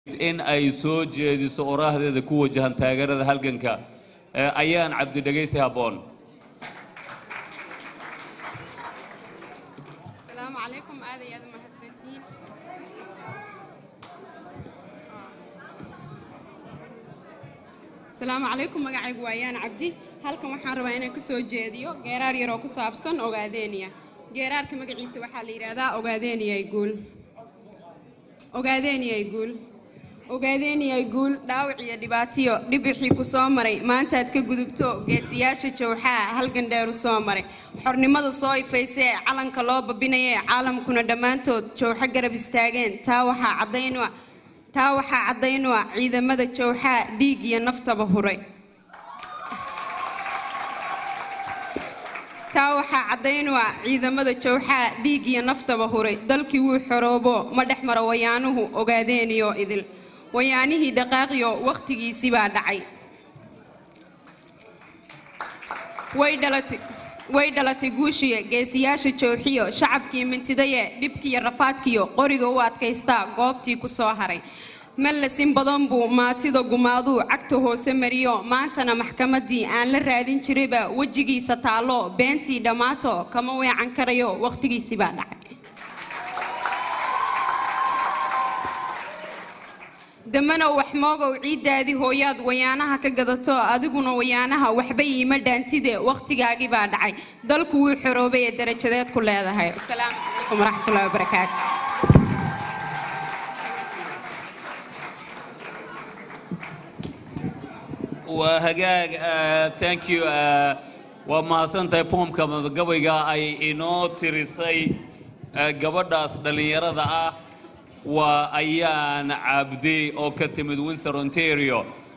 in ay soo jeediso oraahdeeda ku wajahan taageerada halganka ee ayaan cabdi dhegaysi habboon asalaamu calaykum aad iyo aad u mahadsantihiin asalaamu calaykum magacaygu waa yaan cabdi halkan waxaan rabaa inaan ka soo jeediyo geeraar yaroo ku saabsan ogaadeeniya geeraarka magaciisa waxaa la yidhaahdaa ogaadeeniyay guul ogaadeeniyay guul ogaadeeniyay guul dhaawac iyo dhibaatiyo dhibixii ku soo maray maantaad ka gudubto geesiyaasha jawxaa halgan dheeru soo maray xornimada soo ifaysa ee calanka loo babinaya ee caalamkuna dhammaantood jawxo garab istaageen taa waxaa caddayn u ah taa waxaa caddayn u ah ciidamada jawxaa dhiig iyo naftaba huray taa waxaa caddayn u ah ciidamada jawxaa dhiig iyo naftaba huray dalkii wuu xoroobo ma dhex maro wayaanuhu ogaadeeniyo idil wayaanihii dhaqaaqiyo wakhtigiisii baa dhacay way dhalatay way dhalatay guushiya geesiyaasha jooxiyo shacabkii mintidaye dhibkiiyo rafaadkiyo qoriga u adkaystaa goobtii ku soo haray mallasin badan buu maatida gumaaduu cagta hoose mariyo maantana maxkamaddii aan la raadin jirayba wejigiisa taallo beentii dhammaato kama weecan karayo wakhtigiisii baa dhacay damanow wax moogow ciiddaadii hooyaad wayaanaha ka gadato adiguna wayaanaha waxba iima dhaantide wakhtigaagii baa dhacay dalku wuu xoroobay ee darajadeed ku leedahay asalaamu calaykum waraxmatullahi wabarakaatu waa hagaag ah, thank you ah, waa mahadsantahay poomka madagabayga ay inoo tirisay ah, gabadhaas dhallinyarada ah waa ayaan cabdi oo ka timid windsor ontario